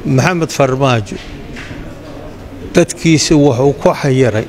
maxamed farmaajo dadkiisa wuxuu ku xayiray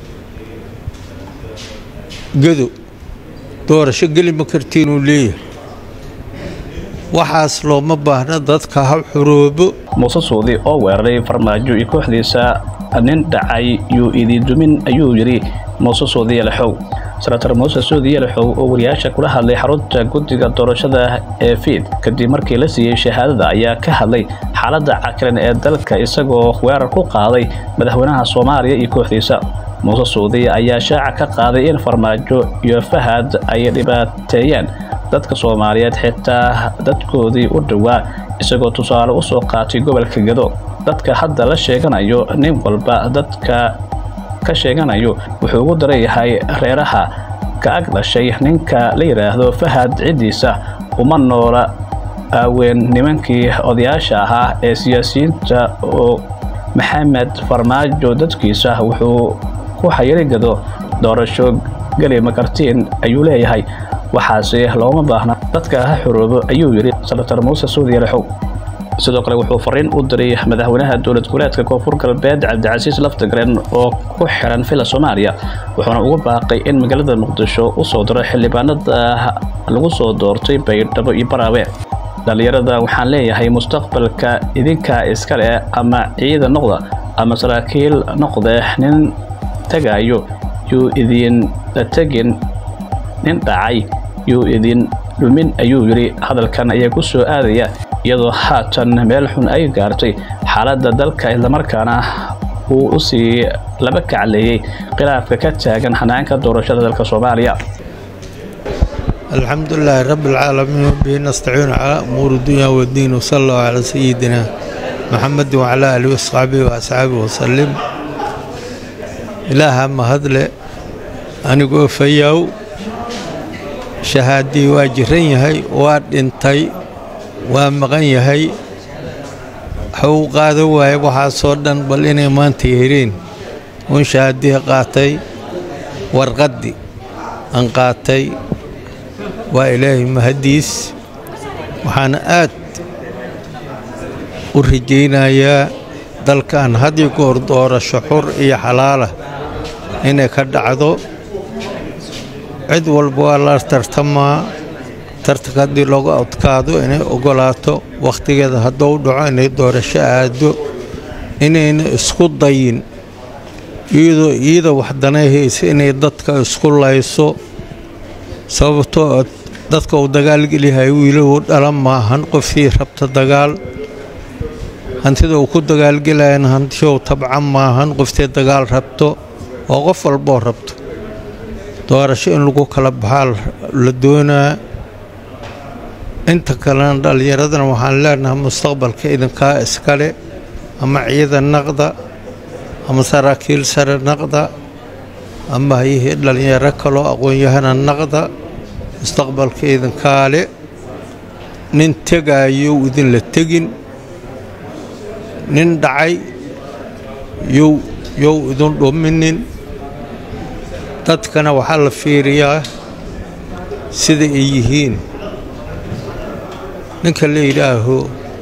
gado doorasho geli ma kartiinuu leeyahay waxaas looma baahna dadka ha xuroobo muuse suudi oo weeraray farmaajo iyo kooxdiisa nin dhacay yuu ididumin ayuu yidhi muuse suudi yalaxow senator muuse suudi yalaxow oo wariyaasha kula hadlay xarunta guddiga doorashada ee fiid kadib markii la siiyey shahaadada ayaa ka hadlay xaaladda cakiran ee dalka isagoo weerar ku qaaday madaxweynaha soomaaliya iyo kooxdiisa muuse suudi ayaa shaaca ka qaaday in farmaajo iyo fahad ay dhibaateeyeen dadka soomaaliyeed xitaa dadkoodii u dhowaa isagoo tusaale u soo qaatay gobolka gado dadka hadda la sheeganayo nin walba dadka ka sheeganayo wuxuu ugu daran yahay reeraha ka ag dhashay ninka la yidhaahdo fahad ciddiisa uma noola aaween nimankii odayaasha ahaa ee siyaasiyiinta oo maxamed farmaajo dadkiisa wuxuu ku xayiri gado doorasho geli makartiin ayuu leeyahay waxaase looma baahna dadka ha xoroobo ayuu yidhi senator muuse suudi yalaxow sidoo kale wuxuu fariin u diray madaxweynaha dowlad goboleedka koonfur galbeed cabdicasiis laftagaren oo ku xiran villa soomaaliya wuxuuna ugu baaqay in magaalada muqdisho u soo diro xildhibaanada lagu soo doortay baydhabo iyo baraawe dhallinyarada waxaan leeyahay mustaqbalka idinkaa iskale ama ciida noqda ama saraakiil noqde nin tagayo yuu idinla tegin nin dhacay yuu idin dhumin ayuu yidhi hadalkan ayaa ku soo aadaya iyadoo haatan meel xun ay gaartay xaaladda dalka islamarkaana uu u sii laba kacleeyey khilaafka ka taagan hanaanka doorashada dalka soomaaliya الحمد لله رب العالمين وبه نستعين على أمور الدنيا والدين وصلى الله على سيدنا محمد وعلى آله وصحبه وأصحابه وسلم إله ما هدل أنا قول فياو شهادي واجرين يهي واد انتي ومغن يهي حو قادوا واي وحا صدن بل إني ما انتهيرين وان شهادي قاتي ورقدي أن قاتي waa ilaahay mahaddiis waxaana aad u rajaynayaa dalkan haddii goor doorasho xur iyo xalaalah inay ka dhacdo cid walba waa la tartamaa tartanka haddii loogu adkaado inay oggolaato wakhtigeeda hadduu dhaco inay doorasho aado inayna isku dayin iyadoo iyada waxdanay haysa inay dadka isku layso sababtoo dadka uu dagaalgelyahay wiilahu dhalan maahan qofkii rabta dagaal hantida uu ku dagaalgelayana hantishow tabcan maahan qoftii dagaal rabto oo qof walboo rabto doorasho in lagu kala baxaa la doonaa inta kalena dhallinyaradana waxaan leenahay mustaqbalka idinkaa iskale ama ciidan naqda ama saraakiil sare naqda ama hayihii dhallinyaro kaloo aqoon-yahana naqda mustaqbalka idinkaale nin tegaayo idinla tegin nin dhacay yow yow idin dhuminin dadkana waxaa la fiiriyaa sida ay yihiin ninka la yidhaaho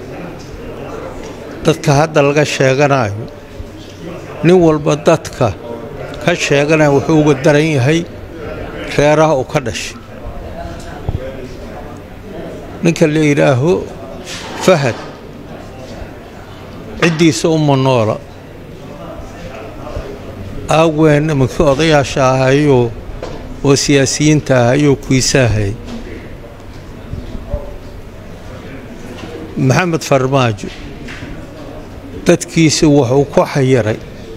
dadka hadda laga sheeganayo nin walba dadka ka sheeganaya wuxuu uga daran yahay reeraha uu ka dhashay ninka la yidhaaho fahad ciddiisa uma noola aaween nimankii odayaasha ahayoo oo siyaasiyiinta ahayoo kuisaahay maxamed farmaajo dadkiisa wuxuu ku xayiray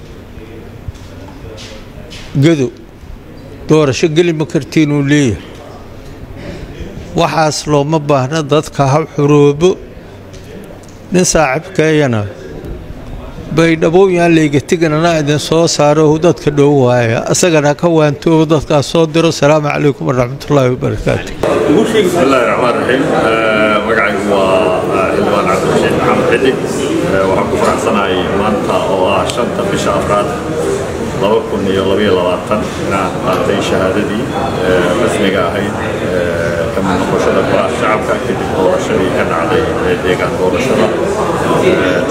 gado doorasho geli ma kartiinuu leeyahay waxaas looma baahna dadka ha xuroobo nin saaxiibkeeyana baydhabow yaan layga teganana idin soo saaro dadka dhow waaya asagana ka waantoobo dadkaas soo diro asalaamu calaykum waraxmatullaahi wabarakaatu بسم الله الرحمن الرحيم magacaygu waa xildhibaan cabdirashiid maxamed xidig waxaan ku faraxsanahay maanta oo ah shanta bisha afraad laba kun iyo labaiyo labaatan inaan qaatay shahaadadii rasmiga ahayd ka mid noqoshada golaha shacabka kadib doorashadii ka dhacday deegaan doorashada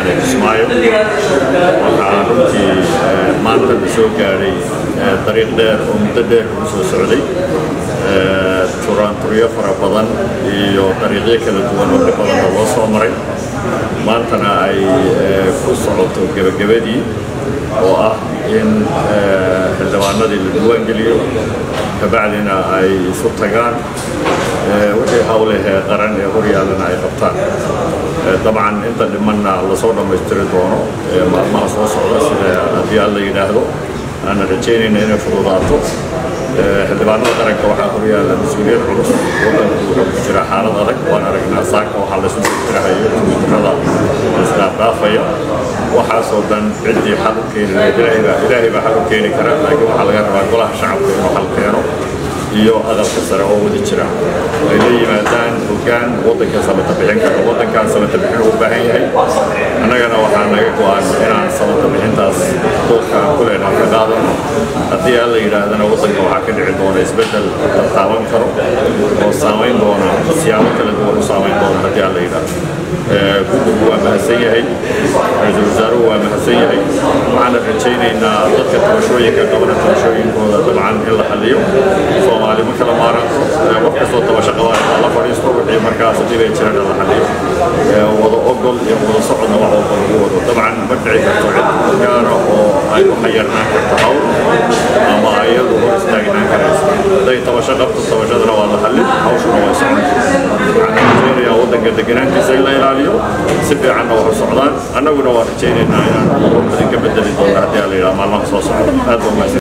jubbaland ee kismaayo waxaa runtii maanta la soo gaadhay dariiq dheer oo muddo dheer ugu soo socday turaanturyo fara badan iyo dariiqyo kala duwan oo dhib badanna loo soo maray maantana ay ku socoto gebagabadii oo ah in xildhibaanadii la diiwaangeliyo kabacdina ay isu tagaan wixii hawlahee qaran ee horyaalana ay qabtaan dabcan inta dhimanna lasoo dhammaystiri doono maalmaha soo socda sida haddii alla yidhaahdo aanan rajaynayna inay fududaato xildhibaanada qaranka waxaa horyaala mas-uuliyad culus wadanku wuxuu ku jira xaalad adag waan aragnaa saaka waxaa laysu jirtirahayo twitterada isdhaafdhaafaya waxaasoo dhan ciddii xal u keeni lahayd ilaahay baa xal u keeni kara laakiin waxaa laga rabaa golaha shacabka inuu xal keeno iyo aqalka sare oo wada jira ay la yimaadaan hoggaan waddanka samata bixin kara waddankaan samata bixin u baahan yahay annagana waxaa naga go-an inaan samata bixintaas doodkaan ku leenahay ka qaadano haddii aan la yidhaahdana waddanka waxaa ka dhici doona isbeddel la taaban karo oo saamayn doona siyaabo kala duwan u saamayn doona haddii aan la yidhaahdo guddigu waa mahadsan yahay ra-iisul wasaaruhu waa mahadsan yahay waxaana rajaynaynaa dadka tabashooyinka qabana tabashooyinkooda dabcan in la xaliyo soomaali ma kala maaranto wax kastoo tabasho qabaan la fadhiisto wixii markaas dhibay jirana la xaliyo wada ogol iyo wada socodna wax walba lagu wado dabcan ma dhici karto cid gaara oo ay u xayarnaan karto hawl ama iyadu hor istaagnaan karayso hadday tabasho qabto tabashadana waa la xallin hawshuna way socon waxaan rajaynayaa waddanka deganaantiisa in la ilaaliyo si fiicanna wax u socdaan annaguna waan rajaynaynaa inaan idinka bedeli doono haddii aan la yidhaha maalmaha soo socda aad baa mahadsan